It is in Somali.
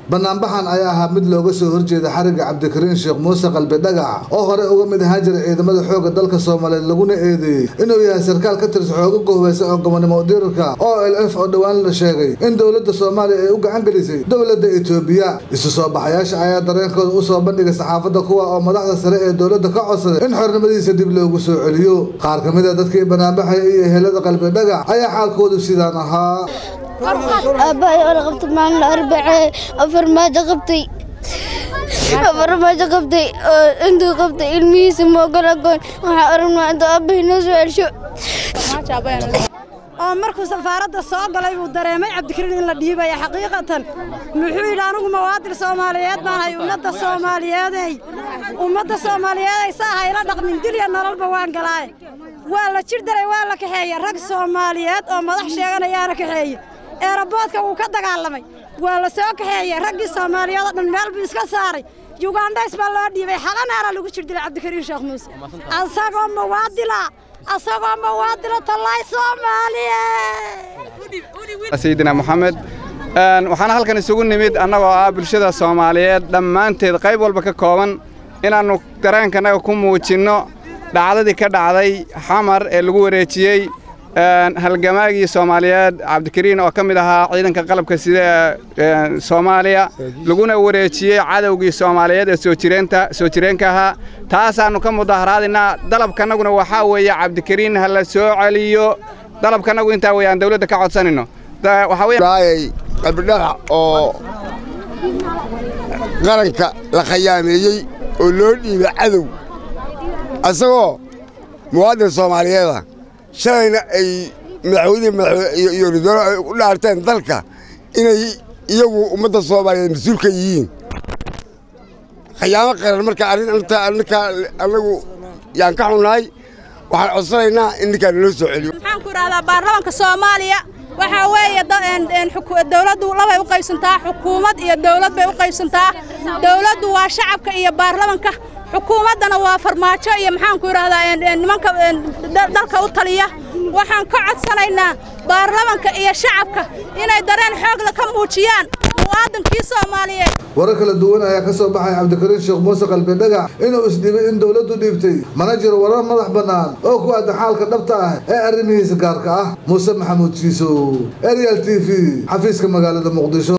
banaanbaxan ayaa ahaa mid looga soo horjeeda xariga cabdikariin sheekh muuse qalbi dhagax oo hore uga mid ahaan jiray ciidamada xoogga dalka soomaaliyeed laguna eedeeyey inuu yahay sarkaal ka tirsan xooga gohweysa oo gobonimo dirirka oo l f oo dhowaan la sheegay in dowladda soomaaliya ay u gacan gelisay dowladda etoobiya isu soo baxayaasha ayaa dareenkooda u soo bandhigay saxaafadda kuwa oo madaxda sare ee dowladda ka codsaday in xornimadiisa dib loogu soo celiyo qaar ka mid a dadkii banaanbaxaya iyo ehelada qalbi dhagax ayaa xaalkoodu sidaan ahaa aabbahay oo la qabtay maalin arbacee afar maajo qabtay afar maajo qabtay oo intuu qabtay ilmihiisa moogala goon waxaa aragnaa intuu aabbahay noo soo celsho oo markuu safaaradda soo galay buu dareemay cabdikariin in la dhiibaya xaqiiqatan muxuu yidhi anigu muwaadin soomaaliyeed baan hay ummadda soomaaliyeedey ummadda soomaaliyeeday saa hayla dhaqmin dilya nololba waan galaaye waa la jir daray waa la kaxeeye rag soomaaliyeed oo madax sheeganayaana kaxeeye eeraboodka wuu ka dagaalamay waa la soo kaxeeye raggii soomaaliyeed oo dhan meel buu iska saaray yugandhays baa loo dhiibay xalanaana lagu jir dilay cabdikariin sheekh muuse asagoo muwaadila asagoo muwaadila tallaay soomaaliye sayidina moxamed waxaana halkan isugu nimid annagoo ah bulshada soomaaliyeed dhammaanteed qayb walba ka kooban inaannu dareenkanaga ku muujinno dhacdadii ka dhacday xamar ee lagu wareejiyey halgamaagii soomaaliyeed cabdikariin oo ka mid ahaa ciidanka qalabka sida ee soomaaliya laguna wareejiyey cadowgii soomaaliyeed ee soo jireenka ahaa taasaannu ka mudaharaadinaa dalabkanaguna waxaa weeye cabdikariin ha la soo celiyo dalabkanagu intaa weeye aan dawladda ka codsanayno qalbidhagax oo qaranka la khayaameeyey oo loo dhiibay cadow asagoo muwaadin soomaaliyeeda shalayna ay madaxweynihii iyo ridoolo ay u dhaarteen dalka inay iyagu ummadda soomaaliyeed mas-uul ka yihiin khayaamo qaran marka arrintaa ninkaa annagu yaan ka xunnahay waxaan codsanaynaa in ninkaa naloo soo celiyo waxaan ku idhahdaa baarlamanka soomaaliya waxaa weeye dawladdu labay u qaybsantaa xukuumad iyo dawlad bay u qaybsantaa dawladdu waa shacabka iyo baarlamanka xukuumaddana waa farmaajo iyo maxaanku idhahdaa nimanka dalka u taliya waxaan ka codsanaynaa baarlamanka iyo shacabka inay dareen xoogla ka muujiyaan muwaadinkii soomaaliyeed warar kala duwan ayaa ka soo baxay cabdikariin sheekh muuse qalbi dhagax inuu isdhibay in dowladdu dhiibtay mana jiro warar madax bannaan oo ku aadan xaalka dhabta ah ee arrimihiisa gaarka ah muuse maxamuud jiisow arial t v xafiiska magaalada muqdisho